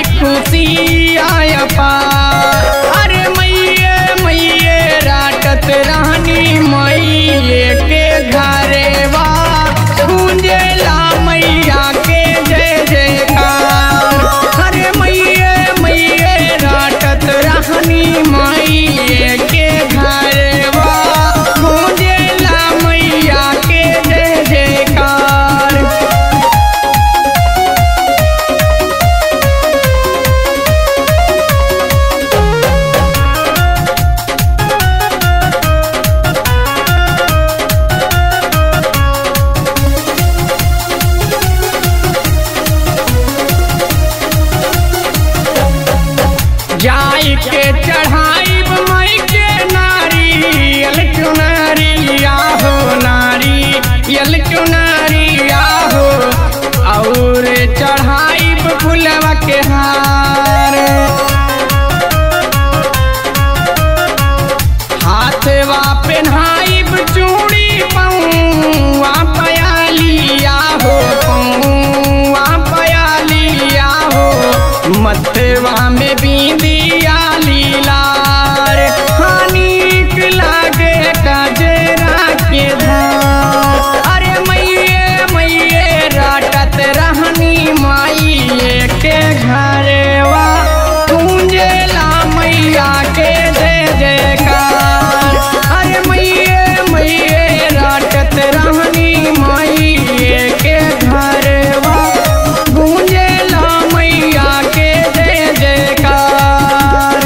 खुशी आय पार अरे मैये मैये राटत रानी मैये के घरे बा गूंजेला मैया के जय जयकार अरे मैये मैये राटत रानी मैये के घरे बा गूंजेला मैया के जय जयकार जाई के चढ़ाई मई के नारी यल चुनरिया हो नारी यल चुनरिया हो और चढ़ाई फुलवा के हार हाथवा पेन्हाइब चूड़ी पौआ पयालिया हो पौआ पयालिया हो मथवा में बिंदिया लीलार हानिक लागे गजरा के धार अरे मैये मैये राटत रहनी माइये के घरवा गूंजेला मैया के जय जयकार अरे मैये मैये राटत रहनी माइये के घरवा गूंजेला मैया के जय जयकार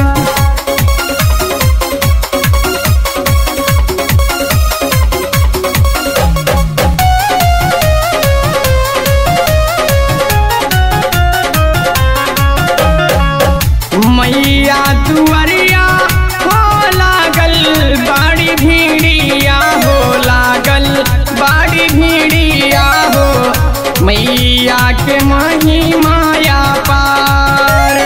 मैया दुआरिया हो लागल बड़ी भीड़िया हो लागल बड़ी भीड़िया हो मैया के महिमाया पार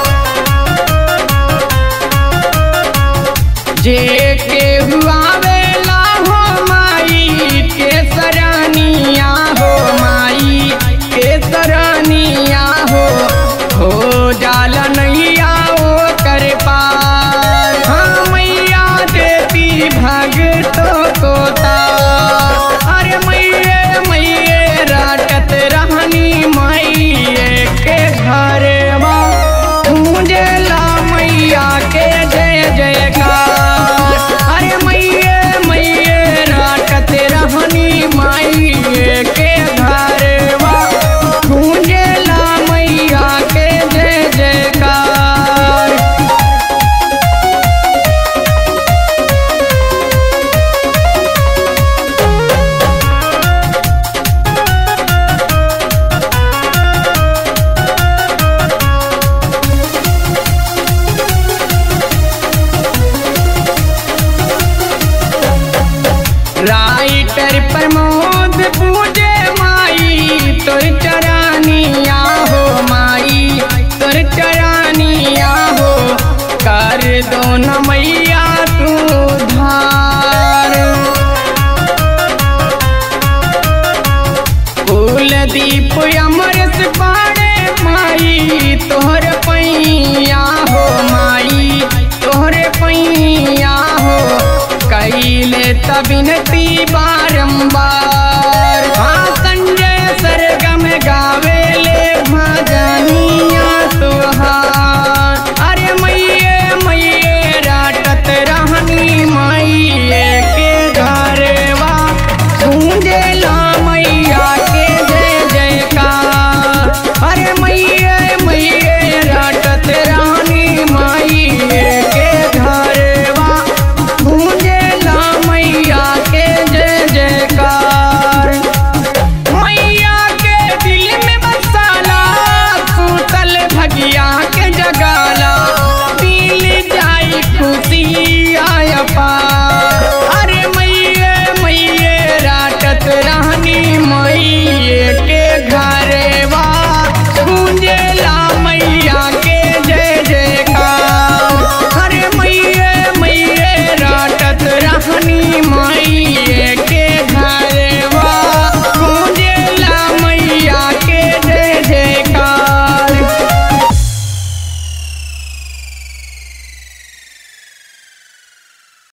जे के हुआवेला हो माई के सरानिया हो माई के सरानिया हो हो जाला नैया ओ कर पार हाँ मैया देती भगतों को तार अरे मैये मैये राटत रहनी मैये के घरवा गूंजेला मैया के जय जयकार अरे मैये मैये राटत रहनी मैये के घरवा गूंजेला मैया के जय जयकार राइटर प्रमोद पूजे माई तोर चरानिया हो माई तोर चरानिया हो कर दो न मैया तू धार फूल दीप अमरस पाड़े माई तोहर पैया हो माई तोहरे पैया हो कैले तबिनती बा